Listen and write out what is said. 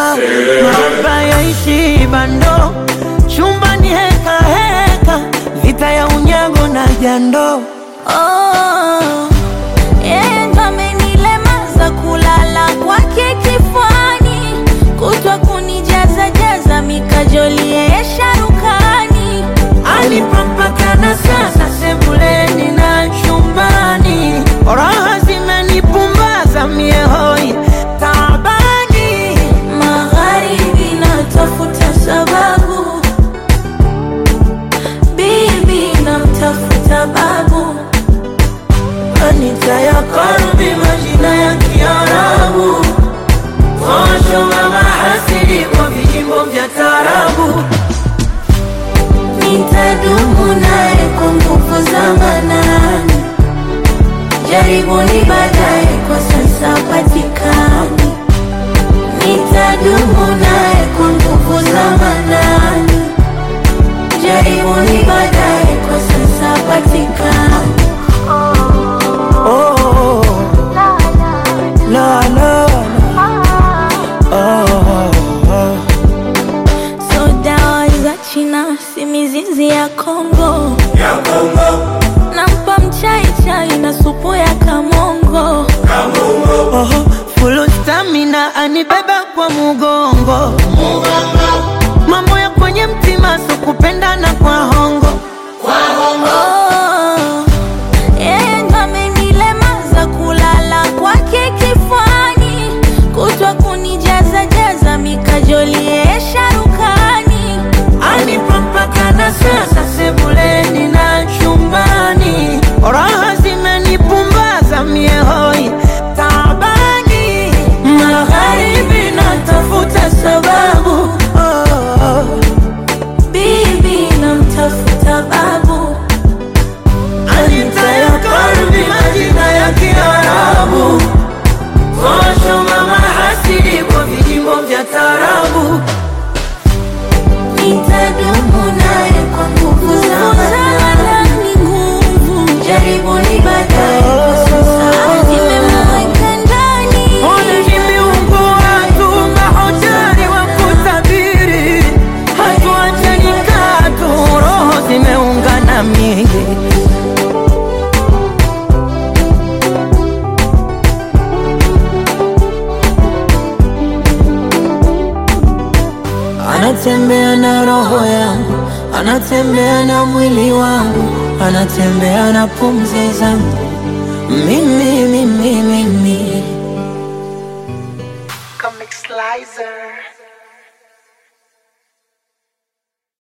mahaba yaishi bando, chumbani heka heka, vita ya unyago na jando. Oh, yeye ndo amenilemaza kulala kwake kifuani, kutwa kunijaza jaza mikajoli yeye sharukani. Alipopakana sasa sebuleni na chumbani, raha zimenipumbaza mie hoi taabani. Magharibi natafuta sababu, bibi namtafuta babu, Anita ya karbi majina ya Kiarabu, posho mama hasidi kwa vijimbo vya tarabu. nitadumu naye kwa nguvu za manani. Jaribuni baadaye, kwa sasa patikani. Nitadumu naye kwa nguvu za manani. Jaribuni baadaye, kwa sasa patikani. Oh, la la la, oh, oh. So dawa za China si mizizi ya Kongo, nampa mchai chai na supu ya kamongo. Oho, full stamina anibeba kwa mugongo mambo ya kwenye mtima so kupendana kwa hongo Oh, yeye ndo amenilemaza kulala kwake kifuani, kutwa kunijaza jaza mikajoli yeye sharukani. alipopakana sasa sebuleni na chumbani raha zimenipumbaza mie hoi taabani magharibi natafuta sababu oh, oh. Bibi namtafuta babu, Anita ya kalbi majina ya Kiarabu Kosho mama hasidi kwa vijimbo vya tarabu nitadumu naye kwa nguvu za manani. nguvu Jaribuni baadaye, kwa sasa nimemweka ndani. Ona vimeungua tu mahoteli wa kutabiri Hatuachani katu roho zimeungana mingi Anatembea na roho yangu, anatembea na mwili wangu, anatembea na pumzi zangu, mimi mimi mimi. Comic Slicer.